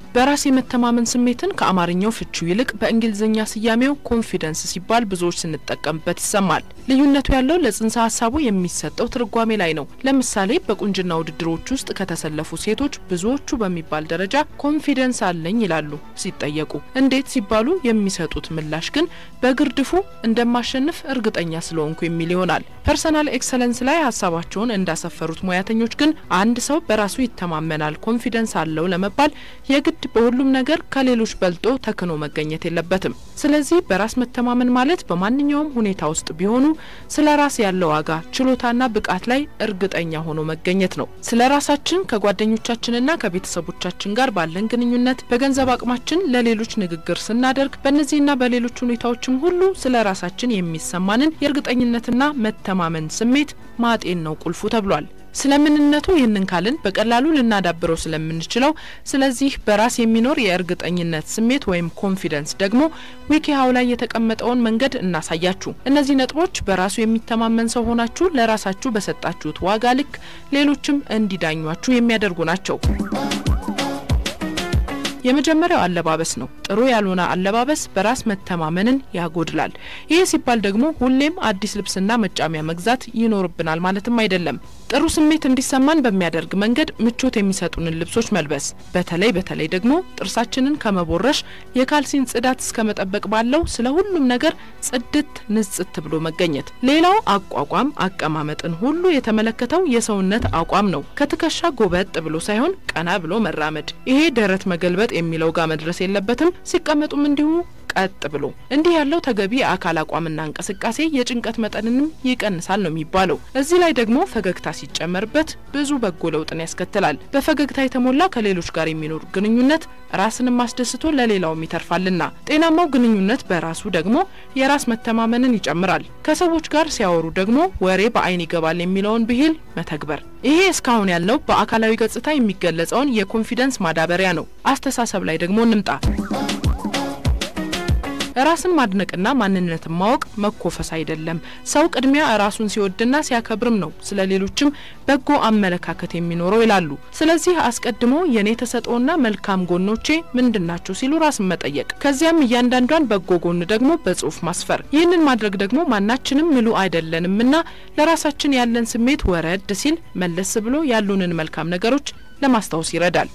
በራስ የመተማመን ስሜትን ከአማርኛው ፍቺው ይልቅ በእንግሊዝኛ ስያሜው ኮንፊደንስ ሲባል ብዙዎች ስንጠቀምበት ይሰማል። ልዩነቱ ያለው ለጽንሰ ሀሳቡ የሚሰጠው ትርጓሜ ላይ ነው። ለምሳሌ በቁንጅና ውድድሮች ውስጥ ከተሰለፉ ሴቶች ብዙዎቹ በሚባል ደረጃ ኮንፊደንስ አለኝ ይላሉ ሲጠየቁ። እንዴት ሲባሉ የሚሰጡት ምላሽ ግን በግርድፉ እንደማሸንፍ እርግጠኛ ስለሆንኩ የሚል ይሆናል። ፐርሰናል ኤክሰለንስ ላይ ሀሳባቸውን እንዳሰፈሩት ሙያተኞች ግን አንድ ሰው በራሱ ይተማመናል፣ ኮንፊደንስ አለው ለመባል የግድ በሁሉም ነገር ከሌሎች በልጦ ተክኖ መገኘት የለበትም። ስለዚህ በራስ መተማመን ማለት በማንኛውም ሁኔታ ውስጥ ቢሆኑ ስለ ራስ ያለው ዋጋ፣ ችሎታና ብቃት ላይ እርግጠኛ ሆኖ መገኘት ነው። ስለ ራሳችን ከጓደኞቻችንና ከቤተሰቦቻችን ጋር ባለን ግንኙነት፣ በገንዘብ አቅማችን ለሌሎች ንግግር ስናደርግ፣ በእነዚህና በሌሎች ሁኔታዎችም ሁሉ ስለ ራሳችን የሚሰማንን የእርግጠኝነትና መተማመን ስሜት ማጤን ነው ቁልፉ ተብሏል። ስለምንነቱ ይህንን ካልን በቀላሉ ልናዳብረው ስለምንችለው ስለዚህ በራስ የሚኖር የእርግጠኝነት ስሜት ወይም ኮንፊደንስ ደግሞ ዊኪሃው ላይ የተቀመጠውን መንገድ እናሳያችሁ። እነዚህ ነጥቦች በራሱ የሚተማመን ሰው ሆናችሁ ለራሳችሁ በሰጣችሁት ዋጋ ልክ ሌሎችም እንዲዳኟችሁ የሚያደርጉ ናቸው። የመጀመሪያው አለባበስ ነው። ጥሩ ያልሆነ አለባበስ በራስ መተማመንን ያጎድላል። ይህ ሲባል ደግሞ ሁሌም አዲስ ልብስና መጫሚያ መግዛት ይኖርብናል ማለትም አይደለም። ጥሩ ስሜት እንዲሰማን በሚያደርግ መንገድ ምቾት የሚሰጡንን ልብሶች መልበስ፣ በተለይ በተለይ ደግሞ ጥርሳችንን ከመቦረሽ የካልሲን ጽዳት እስከ መጠበቅ ባለው ስለ ሁሉም ነገር ጽድት ንጽት ብሎ መገኘት። ሌላው አቋቋም አቀማመጥን ሁሉ የተመለከተው የሰውነት አቋም ነው። ከትከሻ ጎበጥ ብሎ ሳይሆን ቀና ብሎ መራመድ። ይሄ ደረት መገልበጥ የሚለው ጋር መድረስ የለበትም። ሲቀመጡም እንዲሁ ቀጥ ብሎ እንዲህ ያለው ተገቢ የአካል አቋምና እንቅስቃሴ የጭንቀት መጠንንም ይቀንሳል ነው የሚባለው። እዚህ ላይ ደግሞ ፈገግታ ሲጨመርበት ብዙ በጎ ለውጥን ያስከትላል። በፈገግታ የተሞላ ከሌሎች ጋር የሚኖር ግንኙነት ራስንም አስደስቶ ለሌላውም ይተርፋልና። ጤናማው ግንኙነት በራሱ ደግሞ የራስ መተማመንን ይጨምራል። ከሰዎች ጋር ሲያወሩ ደግሞ ወሬ በአይን ይገባል የሚለውን ብሂል መተግበር። ይሄ እስካሁን ያልነው በአካላዊ ገጽታ የሚገለጸውን የኮንፊደንስ ማዳበሪያ ነው። አስተሳሰብ ላይ ደግሞ እንምጣ። ራስን ማድነቅና ማንነትን ማወቅ መኮፈስ አይደለም። ሰው ቅድሚያ ራሱን ሲወድና ሲያከብርም ነው ስለ ሌሎችም በጎ አመለካከት የሚኖረው ይላሉ። ስለዚህ አስቀድሞ የኔ ተሰጥኦና መልካም ጎኖቼ ምንድናቸው ሲሉ ራስን መጠየቅ፣ ከዚያም እያንዳንዷን በጎ ጎን ደግሞ በጽሁፍ ማስፈር። ይህንን ማድረግ ደግሞ ማናችንም ምሉ አይደለንምና ለራሳችን ያለን ስሜት ወረድ ሲል መለስ ብሎ ያሉንን መልካም ነገሮች ለማስታወስ ይረዳል።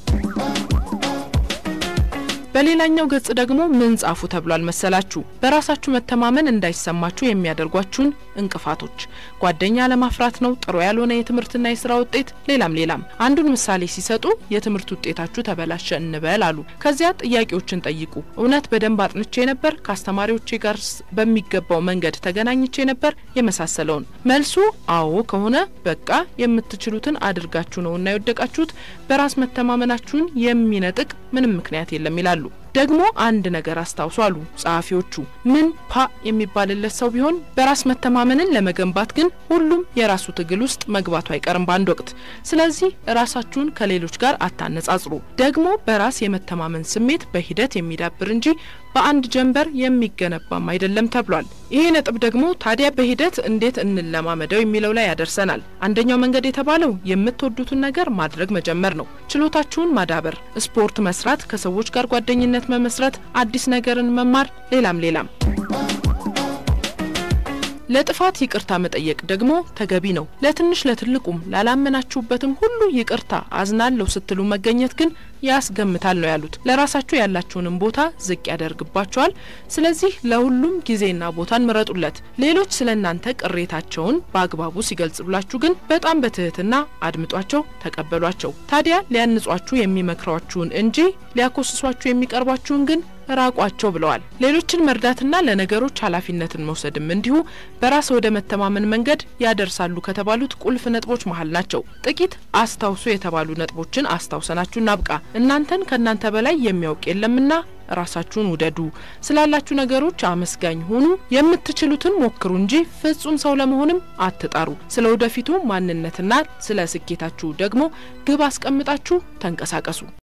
በሌላኛው ገጽ ደግሞ ምን ጻፉ ተብሏል መሰላችሁ? በራሳችሁ መተማመን እንዳይሰማችሁ የሚያደርጓችሁን እንቅፋቶች። ጓደኛ ለማፍራት ነው፣ ጥሩ ያልሆነ የትምህርትና የስራ ውጤት፣ ሌላም ሌላም። አንዱን ምሳሌ ሲሰጡ የትምህርት ውጤታችሁ ተበላሸ እንበል አሉ። ከዚያ ጥያቄዎችን ጠይቁ። እውነት በደንብ አጥንቼ ነበር? ከአስተማሪዎቼ ጋር በሚገባው መንገድ ተገናኝቼ ነበር? የመሳሰለውን። መልሱ አዎ ከሆነ በቃ የምትችሉትን አድርጋችሁ ነውና የወደቃችሁት። በራስ መተማመናችሁን የሚነጥቅ ምንም ምክንያት የለም ይላሉ። ደግሞ አንድ ነገር አስታውሱ አሉ ጸሐፊዎቹ። ምን ፓ የሚባልለት ሰው ቢሆን በራስ መተማመንን ለመገንባት ግን ሁሉም የራሱ ትግል ውስጥ መግባቱ አይቀርም በአንድ ወቅት። ስለዚህ ራሳችሁን ከሌሎች ጋር አታነጻጽሩ። ደግሞ በራስ የመተማመን ስሜት በሂደት የሚዳብር እንጂ በአንድ ጀንበር የሚገነባም አይደለም ተብሏል። ይሄ ነጥብ ደግሞ ታዲያ በሂደት እንዴት እንለማመደው የሚለው ላይ ያደርሰናል። አንደኛው መንገድ የተባለው የምትወዱትን ነገር ማድረግ መጀመር ነው። ችሎታችሁን ማዳበር፣ ስፖርት መስራት፣ ከሰዎች ጋር ጓደኝነት መመስረት፣ አዲስ ነገርን መማር፣ ሌላም ሌላም። ለጥፋት ይቅርታ መጠየቅ ደግሞ ተገቢ ነው። ለትንሽ ለትልቁም ላላመናችሁበትም ሁሉ ይቅርታ አዝናለሁ ስትሉ መገኘት ግን ያስገምታል ነው ያሉት። ለራሳችሁ ያላችሁንም ቦታ ዝቅ ያደርግባችኋል። ስለዚህ ለሁሉም ጊዜና ቦታን ምረጡለት። ሌሎች ስለ እናንተ ቅሬታቸውን በአግባቡ ሲገልጽላችሁ ግን በጣም በትህትና አድምጧቸው፣ ተቀበሏቸው። ታዲያ ሊያንጿችሁ የሚመክሯችሁን እንጂ ሊያኮስሷችሁ የሚቀርቧችሁን ግን ራቋቸው ብለዋል። ሌሎችን መርዳትና ለነገሮች ኃላፊነትን መውሰድም እንዲሁ በራስ ወደ መተማመን መንገድ ያደርሳሉ ከተባሉት ቁልፍ ነጥቦች መሀል ናቸው። ጥቂት አስታውሱ የተባሉ ነጥቦችን አስታውሰናችሁ እናብቃ። እናንተን ከእናንተ በላይ የሚያውቅ የለምና ራሳችሁን ውደዱ። ስላላችሁ ነገሮች አመስጋኝ ሁኑ። የምትችሉትን ሞክሩ እንጂ ፍጹም ሰው ለመሆንም አትጣሩ። ስለ ወደፊቱ ማንነትና ስለ ስኬታችሁ ደግሞ ግብ አስቀምጣችሁ ተንቀሳቀሱ።